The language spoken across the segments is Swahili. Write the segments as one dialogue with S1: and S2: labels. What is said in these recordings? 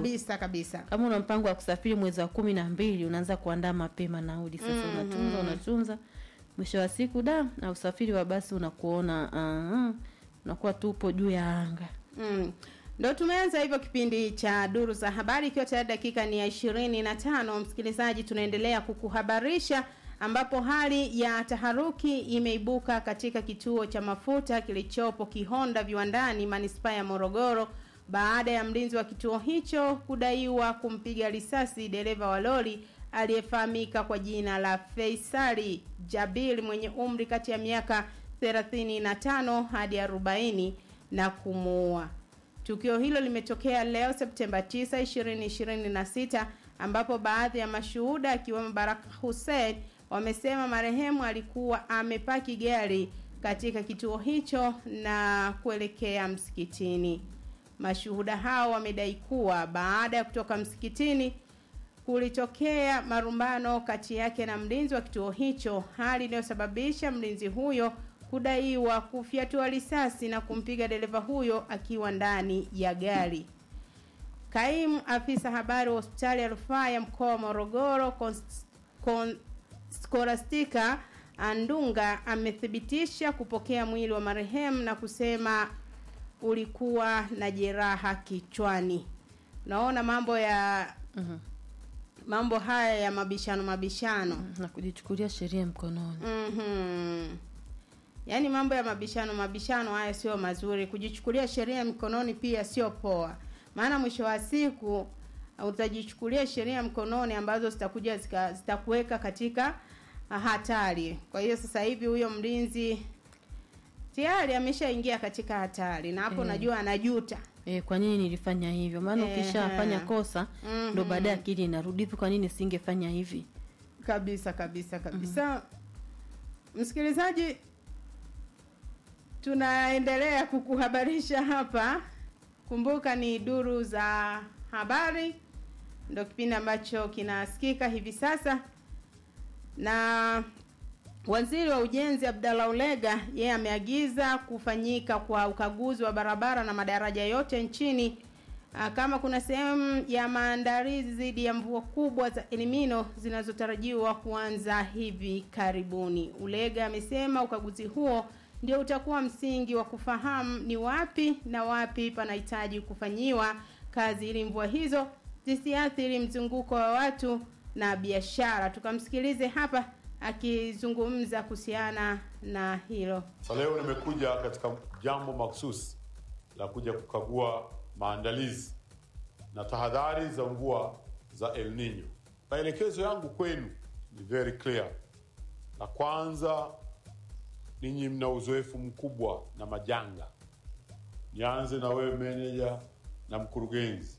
S1: kabisa kabisa
S2: kama una mpango wa kusafiri mwezi wa kumi na mbili unaanza kuandaa mapema nauli sasa
S1: Mhm.
S2: unatunza unatunza mwisho wa siku da na usafiri wa basi unakuona uh, unakuwa tu upo juu ya anga
S1: Mm. Ndo tumeanza hivyo kipindi cha duru za habari, ikiwa tayari dakika ni ya ishirini na tano. Msikilizaji, tunaendelea kukuhabarisha ambapo hali ya taharuki imeibuka katika kituo cha mafuta kilichopo Kihonda viwandani manispaa ya Morogoro baada ya mlinzi wa kituo hicho kudaiwa kumpiga risasi dereva wa lori aliyefahamika kwa jina la Faisali Jabil mwenye umri kati ya miaka 35 hadi 40 na kumuua. Tukio hilo limetokea leo Septemba 9, 2026 ambapo baadhi ya mashuhuda akiwemo Baraka Hussein wamesema marehemu alikuwa amepaki gari katika kituo hicho na kuelekea msikitini. Mashuhuda hao wamedai kuwa baada ya kutoka msikitini kulitokea marumbano kati yake na mlinzi wa kituo hicho, hali inayosababisha mlinzi huyo kudaiwa kufyatua risasi na kumpiga dereva huyo akiwa ndani ya gari. Kaimu afisa habari wa hospitali ya rufaa ya mkoa wa Morogoro Cons- Con- Scholastica Andunga amethibitisha kupokea mwili wa marehemu na kusema ulikuwa na jeraha kichwani. Naona mambo ya
S2: Mhm.
S1: mambo haya ya mabishano mabishano.
S2: na kujichukulia sheria mkononi
S1: Mhm. Yaani mambo ya mabishano mabishano haya sio mazuri. Kujichukulia sheria mkononi pia sio poa. Maana mwisho wa siku utajichukulia sheria mkononi ambazo zitakuja zika- zitakuweka katika hatari. Kwa hiyo sasa hivi huyo mlinzi tayari ameshaingia katika hatari na hapo
S2: Eh.
S1: najua anajuta.
S2: e, kwa nini nilifanya hivyo maana
S1: Ehe.
S2: ukishafanya kosa
S1: Mhm.
S2: ndo baadaye akili inarudi hivi kwa nini singefanya hivi
S1: kabisa kabisa kabisa msikilizaji tunaendelea kukuhabarisha hapa kumbuka ni duru za habari ndo kipindi ambacho kinasikika hivi sasa na waziri wa ujenzi abdallah ulega yeye ameagiza kufanyika kwa ukaguzi wa barabara na madaraja yote nchini Ah, kama kuna sehemu ya maandalizi dhidi ya mvua kubwa za elimino zinazotarajiwa kuanza hivi karibuni. Ulega amesema ukaguzi huo ndio utakuwa msingi wa kufahamu ni wapi na wapi panahitaji kufanyiwa kazi ili mvua hizo zisiathiri mzunguko wa watu na biashara. Tukamsikilize hapa akizungumza kuhusiana na hilo.
S3: Sasa leo nimekuja katika jambo mahususi la kuja kukagua maandalizi na tahadhari za mvua za El Nino. Maelekezo yangu kwenu ni very clear. La kwanza, ninyi mna uzoefu mkubwa na majanga. Nianze na wewe meneja na mkurugenzi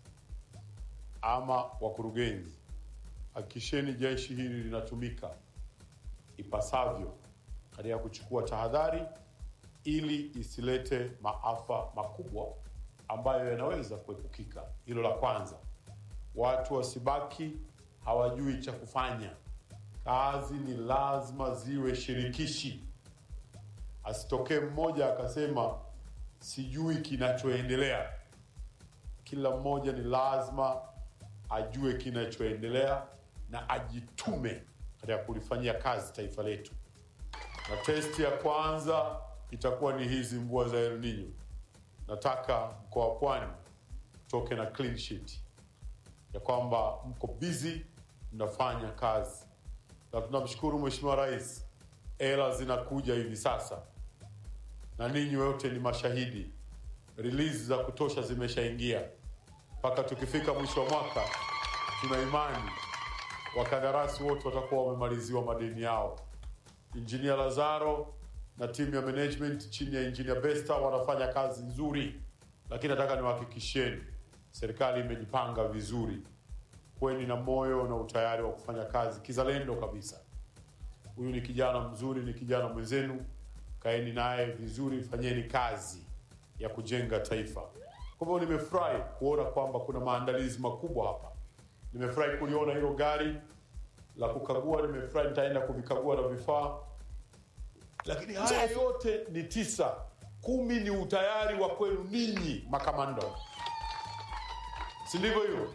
S3: ama wakurugenzi, hakikisheni jeshi hili linatumika ipasavyo katika kuchukua tahadhari ili isilete maafa makubwa ambayo yanaweza kuepukika. Hilo la kwanza. Watu wasibaki hawajui cha kufanya. Kazi ni lazima ziwe shirikishi, asitokee mmoja akasema sijui kinachoendelea. Kila mmoja ni lazima ajue kinachoendelea na ajitume katika kulifanyia kazi taifa letu na testi ya kwanza itakuwa ni hizi mvua za El Nino. Nataka mkoa wa Pwani toke na clean sheet ya kwamba mko busy mnafanya kazi, na tunamshukuru Mheshimiwa Rais, hela zinakuja hivi sasa na ninyi wote ni mashahidi. Release za kutosha zimeshaingia, mpaka tukifika mwisho wa mwaka, tuna imani wakandarasi wote watakuwa wamemaliziwa madeni yao. Injinia Lazaro na timu ya management chini ya Injinia Besta wanafanya kazi nzuri, lakini nataka niwahakikisheni serikali imejipanga vizuri. Kweni na moyo na utayari wa kufanya kazi kizalendo kabisa. Huyu ni kijana mzuri, ni kijana mwenzenu, kaeni naye vizuri, fanyeni kazi ya kujenga taifa. Kwa hivyo nimefurahi kuona kwamba kuna maandalizi makubwa hapa. Nimefurahi kuliona hilo gari la kukagua, nimefurahi nitaenda kuvikagua na vifaa, lakini haya yote ni tisa. Kumi ni utayari wa kwenu ninyi makamanda, si ndivyo hiyo?